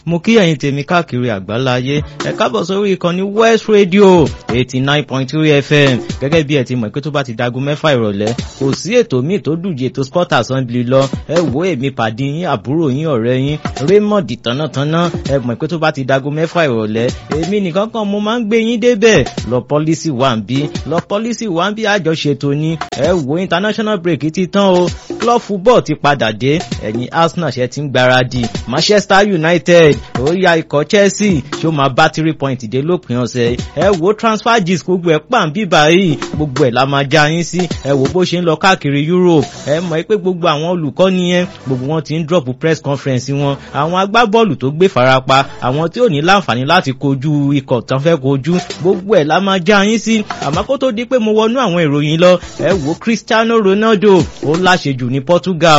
mo kí ẹ̀yin tèmi káàkiri àgbáláyé ẹ káàbọ̀ sórí ìkànnì West Radio eighty nine point three FM gẹ́gẹ́ bí ẹ ti mọ̀ pé tó bá ti dagun mẹ́fà ìrọ̀lẹ́ kò sí ètò míì tó dùje ètò sport assembly lọ ẹ wo èmi pàdé yín àbúrò yín ọ̀rẹ́ yín Raymond tánátáná ẹ mọ̀ pé tó bá ti dagun mẹ́fà ìrọ̀lẹ́ èmi nìkan kan mo máa ń gbé yín débẹ̀ lọ pọ́lísì wà ń bí lọ pọ́lísì wà ń bí àjọṣetò ni ẹ wo international break ti tán o club football ti padà dé ẹ̀yin Arsenal ṣe ti ń gbáradì Manchester United ó ya ikọ̀ Chelsea ṣó máa bá three point dé lópin ọ̀sẹ̀ ẹ wo transfer gist gbogbo ẹ̀ pàm bíbá yìí gbogbo ẹ̀ la máa já yín sí ẹ wo bó ṣe ń lọ káàkiri Europe ẹ mọ̀ pé gbogbo àwọn olùkọ́ni yẹn gbogbo wọn ti ń drop press conference wọn àwọn agbábọ́ọ̀lù tó gbé farapa àwọn tí ò ní láǹfààní láti kojú ikọ̀ tán fẹ́ kojú gbogbo ẹ̀ la máa já yín sí àmọ́ kó tó di pé mo wọnú àwọn ìròyìn lọ ẹ wo Cristiano Ronaldo ó láṣejù ní Portugal